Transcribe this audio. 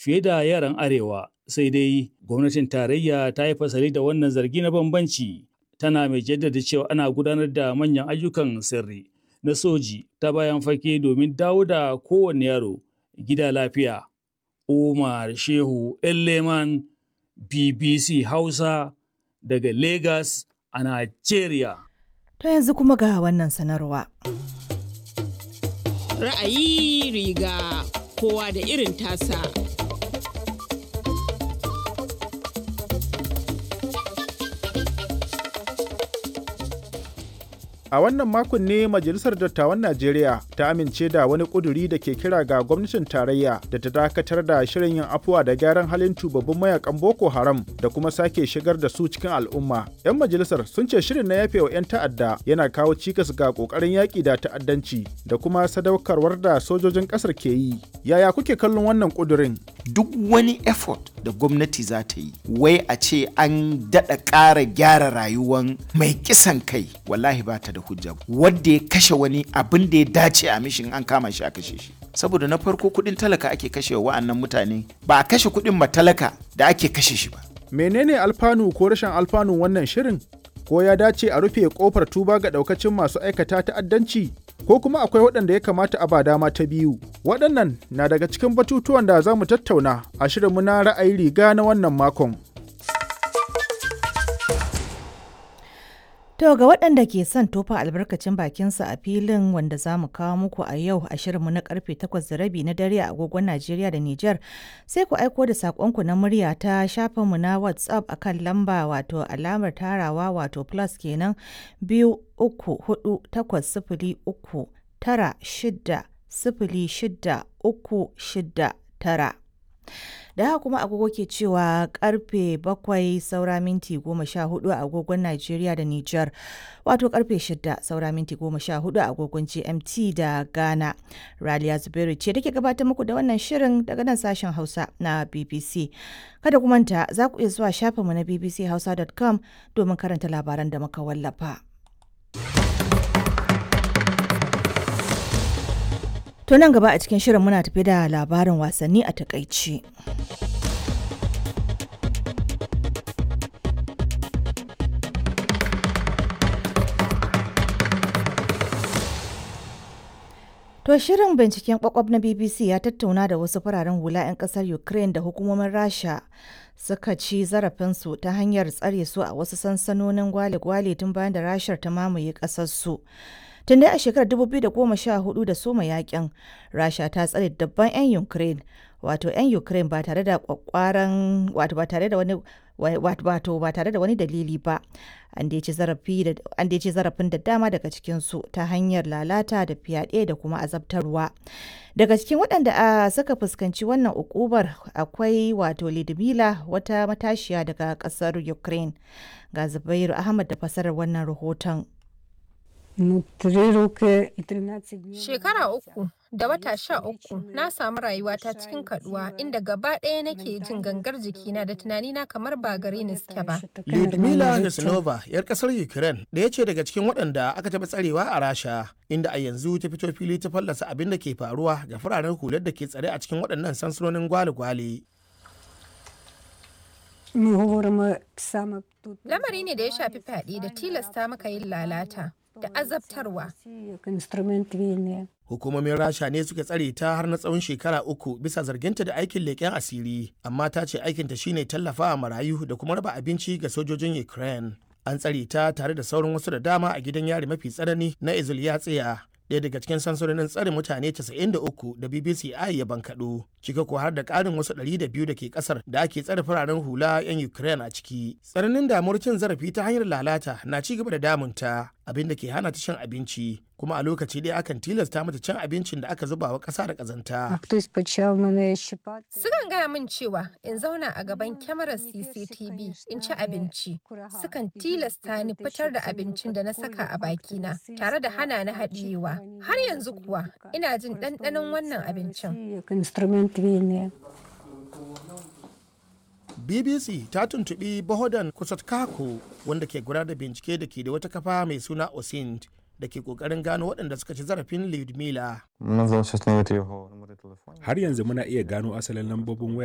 fiye da yaran arewa sai dai gwamnatin tarayya ta yi fasali da wannan zargi na bambanci tana mai jaddada cewa ana gudanar da manyan ayyukan sirri na soji ta bayan fage domin dawo da kowane yaro gida lafiya. Umar Shehu Leman BBC Hausa daga Lagos a Najeriya. To yanzu kuma ga wannan sanarwa. Ra'ayi riga kowa da irin tasa. A wannan makon ne Majalisar Dattawan Najeriya ta amince da wani ƙuduri da ke kira ga gwamnatin tarayya da ta dakatar da shirin yin afuwa da gyaran halin tubabbin mayakan Boko Haram da kuma sake shigar da su cikin al'umma. 'Yan majalisar sun ce shirin na yafewa 'yan ta'adda yana kawo cikas ga ƙoƙarin yaƙi da ta'addanci da kuma sadaukarwar da sojojin ƙasar ke yi. Yaya kuke kallon wannan ƙudurin? Duk wani effort da gwamnati za ta yi, wai a ce an daɗa ƙara gyara rayuwan mai kisan kai, wallahi ba ta da hujja wadda ya kashe wani abin da ya dace a mishin an kama shi a kashe shi saboda na farko kudin talaka ake kashe wa'annan mutane ba a kashe kudin matalaka da ake kashe shi ba menene alfanu ko rashin alfanun wannan shirin ko ya dace a rufe kofar tuba ga daukacin masu aikata ta'addanci ko kuma akwai waɗanda ya kamata a ba dama ta biyu waɗannan na daga cikin batutuwan da za mu tattauna a shirinmu na ra'ayi riga na wannan makon To ga waɗanda ke son tofa albarkacin bakinsa a filin wanda za mu kawo muku a yau a shirinmu na karfe 8 da rabi na dare a agogon Najeriya da Nijar sai ku aiko da saƙonku na murya ta shafinmu na WhatsApp akan lamba wato alamar tarawa wato plus kenan biyu uku hudu takwas sifili uku tara shida sifili shida uku shida tara. da haka kuma agogo ke cewa karfe bakwai saura minti goma sha hudu a agogon Najeriya da Nijar wato karfe shida saura minti goma sha hudu a agogon GMT da Ghana. Raliya Zubairu ce take gabatar muku da wannan shirin daga nan sashen Hausa na BBC. Kada ku manta za ku iya zuwa shafinmu na bbchausa.com domin karanta labaran da muka wallafa. To nan gaba a cikin shirin muna tafi da labarin wasanni a takaici. To shirin binciken kwakwab na BBC ya tattauna da wasu fararen hula 'yan kasar Ukraine da hukumomin Rasha suka ci zarafinsu ta hanyar tsare su a wasu sansanonin gwale-gwale tun bayan da Rashar ta mamaye ƙasarsu. Tun dai a shekarar 2014 da soma yakin, Rasha ta tsare dabban 'yan Ukraine, wato 'yan Ukraine ba tare da kwakwaran wato ba tare da wani wato ba tare da wani dalili ba. An dai ci zarafin da dama daga cikinsu ta hanyar lalata da fyaɗe da kuma azabtarwa. Daga cikin waɗanda a suka fuskanci wannan ukubar akwai wato Lidmila wata matashiya daga ƙasar Ukraine. Ga Zubairu Ahmad da fasarar wannan rahoton. Shekara uku da wata sha uku na samu rayuwata cikin kaduwa inda gaba ɗaya nake jin gangar jikina da tunanina kamar ba gare ni suke ba. Lyudmila Nesnova, 'yar ƙasar Ukraine, ɗaya ce daga cikin waɗanda aka taɓa tsarewa a Rasha, inda a yanzu ta fito fili ta fallasa abin da ke faruwa ga fararen hular da ke tsare a cikin waɗannan sansanonin gwale-gwale. Lamari ne da ya shafi fyaɗe da tilasta maka yin lalata. da azabtarwa. Hukumomin Rasha ne suka tsare ta har na tsawon shekara uku bisa zarginta da aikin leƙen asiri, amma ta ce aikinta shine tallafawa marayu da kuma raba abinci ga sojojin Ukraine. An tsare ta tare da sauran wasu da dama a gidan yari mafi tsanani na Izulyatsiya. ɗaya daga cikin sansanonin tsare mutane 93 da BBC I ya bankaɗo, cika ko har da ƙarin wasu 200 da ke ƙasar da ake tsare fararen hula 'yan Ukraine a ciki. Tsananin damuwar cin zarafi ta hanyar lalata na ci gaba da damunta, abin da ke hana ta cin abinci, kuma a lokaci ɗaya akan tilasta mata cin abincin da aka zuba wa ƙasa da ƙazanta. Sukan gaya min cewa in zauna a gaban kyamarar CCTV in ci abinci. Sukan tilasta ni fitar da abincin da na saka a bakina tare da hana ni haɗiyewa. Har yanzu kuwa ina jin ɗanɗanon wannan abincin. BBC ta tuntuɓi Bohodan Kusatkako wanda ke gudanar da bincike da ke da wata kafa mai suna Osind da ke kokarin gano waɗanda suka ci zarafin Lyudmila. Har yanzu muna iya gano asalin lambobin waya